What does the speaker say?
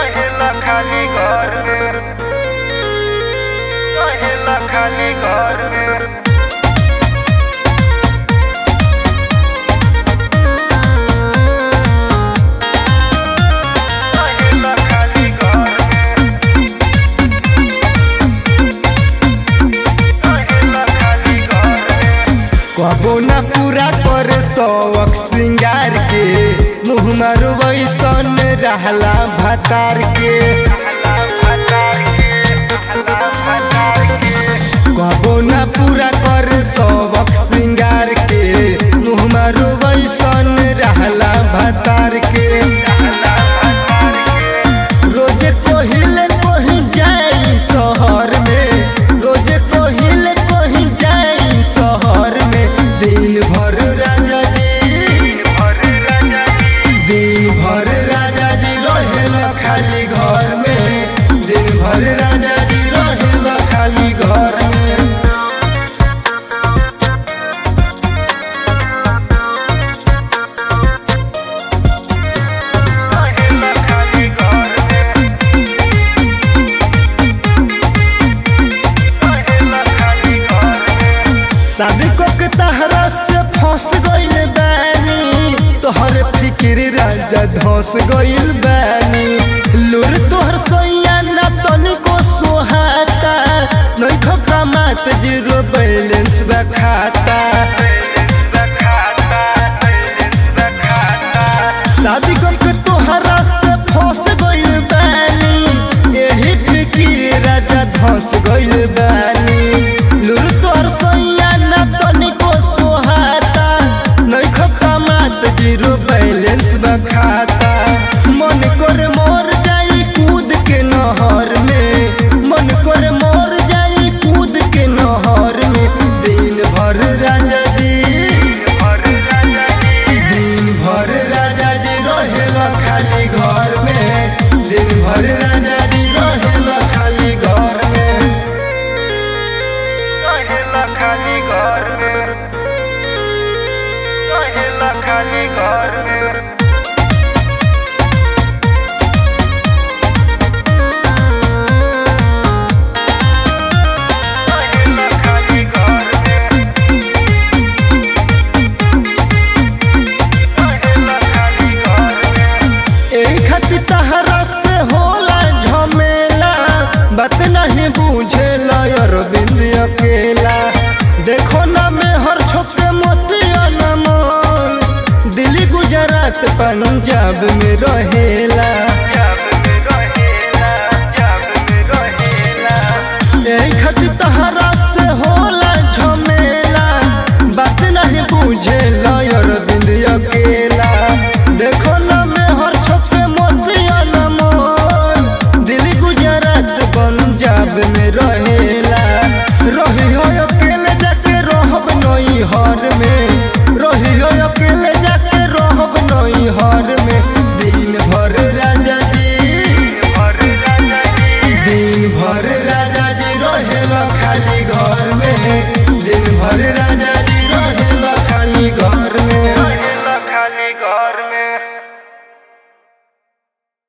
रहेला खाली घर में रहेला खाली घर में रहेला खाली घर में रहेला खाली घर में कबो ना पूरा करे शौक श्रृंगार के मुँह मारो वैसन रहला भतार के कबो ना पूरा करे शौक श्रृंगार के मुँह मारो वैसन रहला भतार के रोजे कोहिल कोही जाई शहर में रोजे कोहिल कोही जाई शहर में दिन भर राजा जी दिन भर राजा जी रहेला खाली घर में दिन भर राजा जी रहेला खाली घर में रहेला खाली घर में रहेला खाली घर में शादी को के तहरा से फंस गइल बानी तोहर फिक्र राजा धस गइल बानी लूर तोहर सोइया ना तनिको सोहाता नहीं ठोका मात जीरो बैलेंस बा खाता शादी को के तोहरा से फंस गइल बानी एही फिक्र राजा धस गइल बानी लूर तोहर सोइया ना तनिको सोहाता नहीं खका मात जीरो बैलेंस बा खाता मन कर मोर जाई कूद के नहर में मन कर मोर जाई कूद के नहर में दिन भर राजा जी दिन भर राजा जी रहेला खाली घर में दिन भर राजा जी रहेला खाली घर में रहेला खाली घर में रहेला खाली घर में रहेला खाली घर में रहेला खाली घर में एही खातिर तहरा से होला झमेला बात नहीं बुझे अरविंद अकेला देखो ना मैं हर छोके मोतिया नमन दिल्ली गुजरात पंजाब में रहेला जब में रहेला जब में रहेला एही खातिर तहरा से होला झमेला बात नहीं बुझे अरविंद अकेला देखो ना मैं हर छोके मोतिया नमन दिल्ली गुजरात पंजाब में रहेला रही हो अकेले जाके रहब नई हर में रही हो अकेले जाके रहब नई हर में दिन भर राजा जी और राजा जी दिन भर राजा जी रहेला खाली घर में दिन भर राजा